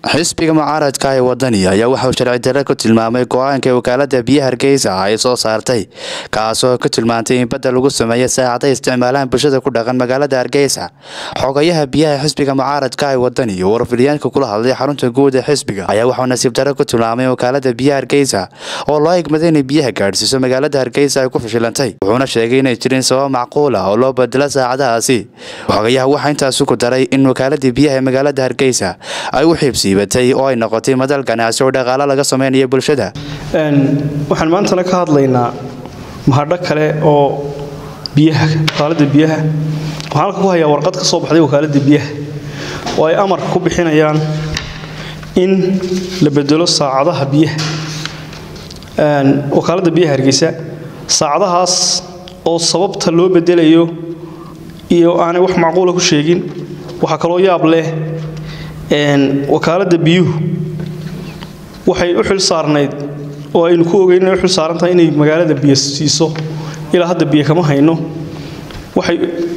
xisbiga mucaaradka ee wadani ayaa waxauu sharci darre ku tilmaamay go-aanka wakaalada biyaha hargeysa ay soo saartay kaasoo ku tilmaantay in badda lagu sameeyo saacada isticmaalahan bulshada ku dhaqan magaalada hargeysa xogayaha biyaha xisbiga mucaaradka ee wadani oo warfilyaanka kula hadlay xarunta guud ee xisbiga ayaa waxuu nasiib darre ku tilmaamay wakaalada biyaha hargeysa oo loo egmaday inay biyaha gaadhsiiso magaalada hargeysa ay ku fashilantay wuxuuna sheegay inay jirin sabab macquula oo loo bedelo saacadahaasi xogayaha waxaa intaasi ku daray in wakaaladii biyaha ee magaalada hargeysa ay u xiibsiibatay oo ay noqotay madal ganacsi oo dhaqaalo laga sameynaya bulshada waxaan maantana ka hadlaynaa mahadho kale oo biyaha wakaaladda biyaha waxaan halka ku hayaa warqad ka soo baxday wakaaladda biyaha oo ay amar ku bixinayaan in la bedelo saacadaha biyaha wakaaladda biyaha hargeysa saacadahaas oo sababta loo bedelayo iyo aanay wax macquula ku sheegin waxaa kaloo yaab leh wakaaladda biyuhu waxay u xil saarnayd oo aynu ku ogeyn inay u xil saaran tahay inay magaalada biyo siiso ilaa hadda biyo kama hayno waxay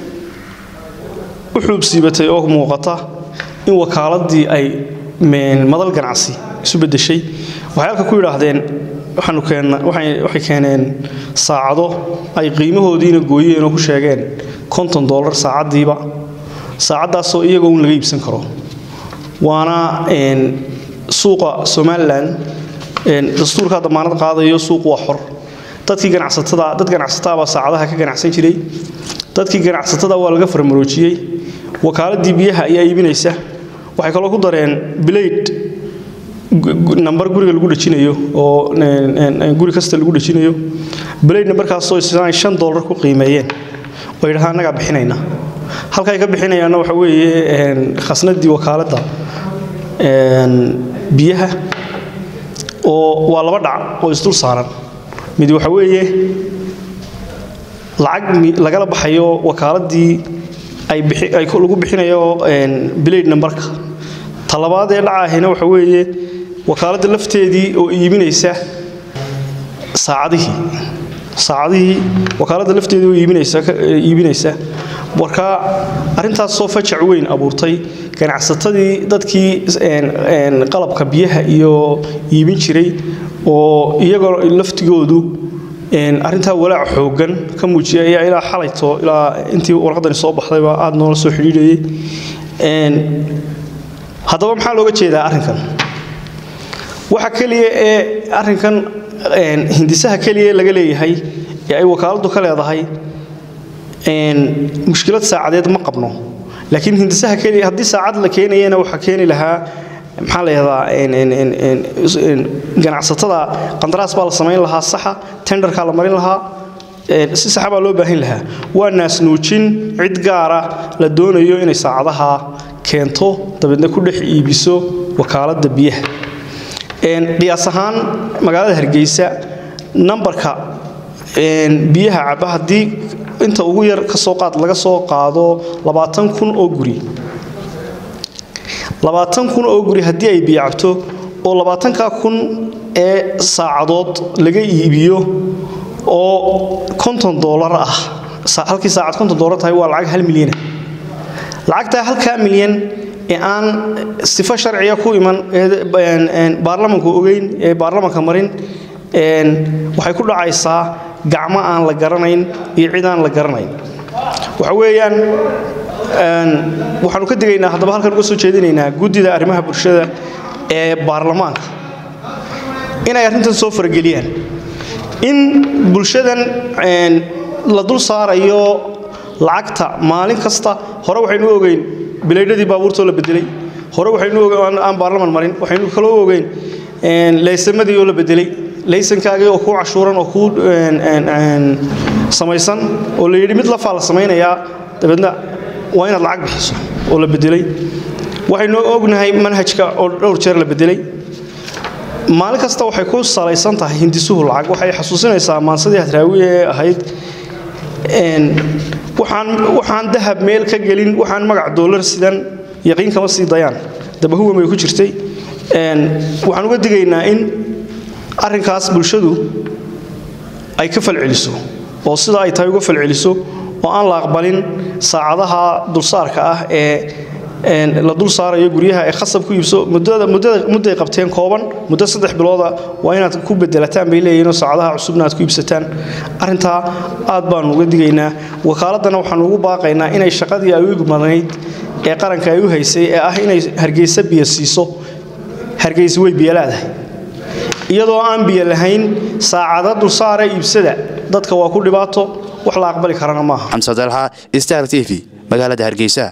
u xuubsiibatay oo muuqata in wakaaladii ay madal ganacsi isu beddeshay waxay halka ku yidhaahdeen waxay keeneen saacado ay qiimahoodiina gooyeen oo ku sheegeen konton dollar saacaddiiba saacaddaasoo iyagoo un laga iibsan karo waana suuqa somalilan dastuurkaa damaanad qaadayo suuq waa xor dadkii ganacsatada dad ganacsataabaa saacadaha ka ganacsan jiray dadkii ganacsatada waa laga farmaroojiyey wakaaladii biyaha ayaa iibinaysa waxay kaloo ku dareen bilayd nambar guriga lagu dhejinayo oo guri kasta lagu dhejinayo bilayd nambarkaasoo isaan shan dollar ku qiimeeyeen oo yidhaha annagaa bixinayna halkaay ka bixinayaanna waxa weeye khasnadii wakaaladda biyaha oo waa laba dhac oo isdul saaran mid waxa weeye lacag lagala baxayo wakaaladii lagu bixinayo bilayd nambarka talabaad ee dhacaahina waxa weeye wakaaladda lafteedii oo iibinaysa saacadihii saacadihii wakaaladda lafteedii oo iibinaysa marka arrintaasoo fajac weyn abuurtay ganacsatadii dadkii qalabka biyaha iyo iibin jiray oo iyagoo laftigoodu arrintaa walaac xooggan ka muujiyay ayaa ilaa xalayto ilaa intii warqadani soo baxdayba aad noola soo xidhiidhayay haddaba maxaa looga jeedaa arrinkan waxa keliya ee arrinkan hindisaha keliya laga leeyahay ee ay wakaaladdu ka leedahay mushkilad saacadeed ma qabno laakiin hindisaha keliya haddii saacad la keenayana waxaa keeni lahaa maxaa la yahdaa ganacsatada qandaraas baa la samayn lahaa saxa tenderkaa la marin lahaa si saxa baa loo baahin lahaa waa naasnuujin cid gaara la doonayo inay saacadaha keento dabeedna ku dhex iibiso wakaaladda biyaha qiyaas ahaan magaalada hargeysa nambarka biyaha caba haddii inta ugu yar ka soo qaad laga soo qaado labaatan kun oo guri labaatan kun oo guri haddii ay biyo cabto oo labaatanka kun ee saacadood laga iibiyo oo konton doolar ah halkii saacad konton doolar tahay waa lacag hal milyana lacagtaa halkaa milyan ee aan sifo sharciga ku iman baarlamanku ogeyn ee baarlamanka marin waxay ku dhacaysaa gacmo aan la garanayn iyo cid aan la garanayn waxa weeyaan waxaanu ka digaynaa haddaba halkan uga soo jeedinaynaa guddida arrimaha bulshada ee baarlamaanka inay arrintan soo farageliyaan in bulshadan la dul saarayo lacagta maalin kasta hore waxaynu ogeyn bilaydhadii baabuurtoo la bedelay hore waxaynu aan baarlaman marin waxaynu kaloo ogeyn laysamadii oo la bedelay laysankaagii oo kuu cashuuran oo kuu samaysan oo la yidhi mid lafaa la samaynayaa dabeedna waa inaad lacag bixiso oo la bedelay waxaynu ognahay manhajka oo dhowr jeer la bedelay maalin kasta waxay ku salaysan tahay hindisuhu lacag waxay xasuusinaysaa maansadii hadraawi ee ahayd waxaan dahab meel ka gelin waxaan magac doolar sidan yaqiin kama sii dayaan dabahuwan bay ku jirtay waxaan uga digaynaa in arrinkaas bulshadu ay ka falceliso oo sida ay tahay uga falceliso oo aan la aqbalin saacadaha dulsaarka ah ee la dul saarayo guryaha ay khasab ku iibso mudday qabteen kooban muddo saddex bilooda waa inaad ku bedelataan bay leeyihiinoo saacadaha cusubna aad ku iibsataan arrintaa aad baanu uga digaynaa wakaaladana waxaanu ugu baaqaynaa inay shaqadii ay u igmadnayd ee qaranka ay u haysay ee ah inay hargeysa biyo siiso hargeysa way biyo leedahay iyadoo aan biyo lahayn saacada dulsaara iibsada dadka waa ku dhibaato wax la aqbali karana maaha xamse dalxa star t v magaalada hargeysa